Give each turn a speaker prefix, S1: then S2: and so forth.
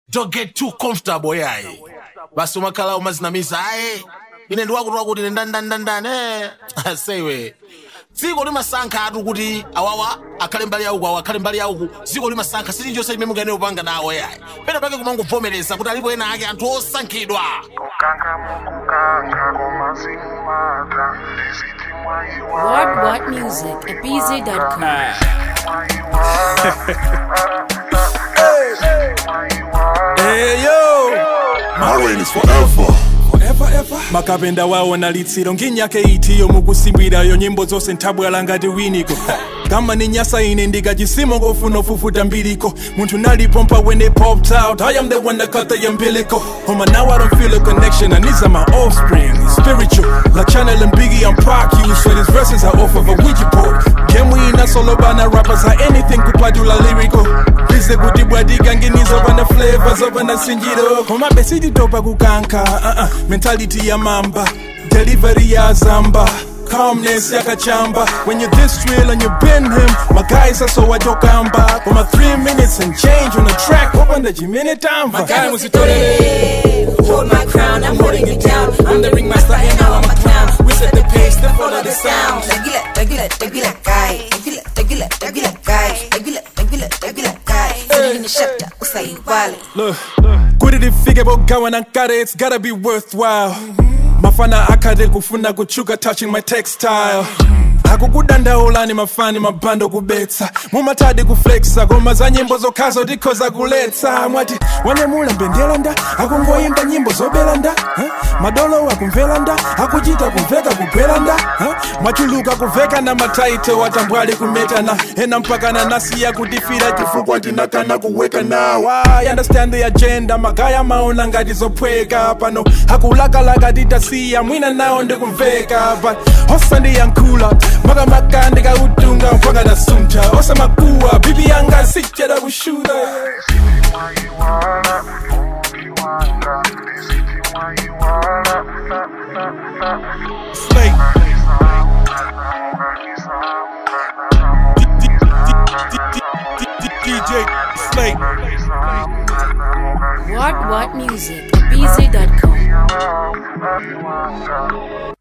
S1: don't get too comfortable yayi basi umakhala umazinamisa ayi ine ndiwakutoka kuti ine ndani ndani ndani ndani eh asewe dziko limasankha atu kuti awawa akhale mbali yauku awa akhale mbali yauku dziko limasankha silinjonse limene mungaene upanga nawo yayi pena pake kumangovomereza kuti alipo ena ake anthu osankhidwa
S2: Kukanga mukukanga komazimata ndisithi mwayiwa
S3: What What Music at BZ.com.
S4: Hey yo,
S5: My reign is forever.
S4: forever ever. makapenda wawo nalitsiro nginyaka itiyo mukusimbirayo nyimbo zose nthabwala ngati winiko kama ni nyasa ine ndikachisimo kofuna ufufuta mbiriko munthu nalipompa when they popped out i am the one that cut the umbilical Homa now i don't feel a connection and these are my offspring spiritual like channel and biggie i'm proc you so these verses are off of a ouija board can we not solo bana rappers are anything kupatula lyrical bize kuti bwadika nginizo pana flavors opana sinjiro koma besititopa kukanka uh -uh. mentality ya mamba delivery ya zamba calmness yakachamba when you're this real and you been him my guys are so wajokamba koma 3 minutes and change on the track opanda chimene tamva
S6: Guy was Hold my crown, I'm holding it down. I'm the ringmaster and now I'm a clown. We set the pace, then follow the sound.
S7: Tequila, tequila, tequila guy. Tequila, tequila, tequila guy. Tequila, tequila, tequila guy. Feeling the shut up, usai wale.
S4: Look, kuti tifike pogawana nkare it's gotta be worthwhile mafana akhate kufuna kuchuka touching my textile akukudandaulani mafani mabando kubetsa mumatadi kuflexa koma za nyimbo zokhazo tikhoza kuletsa mwati wanyamula mbendelanda akungoyimba nyimbo zobelanda huh? madolo akumvelanda akuchita kumveka kugwelanda huh? mwachuluka kuveka na mataito watambwali kumetana ena mpakana nasiya kutifira chifukwa tinakana kuweka nawa I understand the agenda magaya maona ngati zophweka pano akulakalaka titasiya mwina nawo ndikumveka but osandiyankhula makamaka ndikautunga mpaka ndasumpha osamakuwa bibi yanga sichera kushuta
S2: mwayiwala ukiwanga ndisithi mwayiwala
S4: Slay. DJ Slay.
S3: What What Music at BZ.com.
S2: Mwayiwanga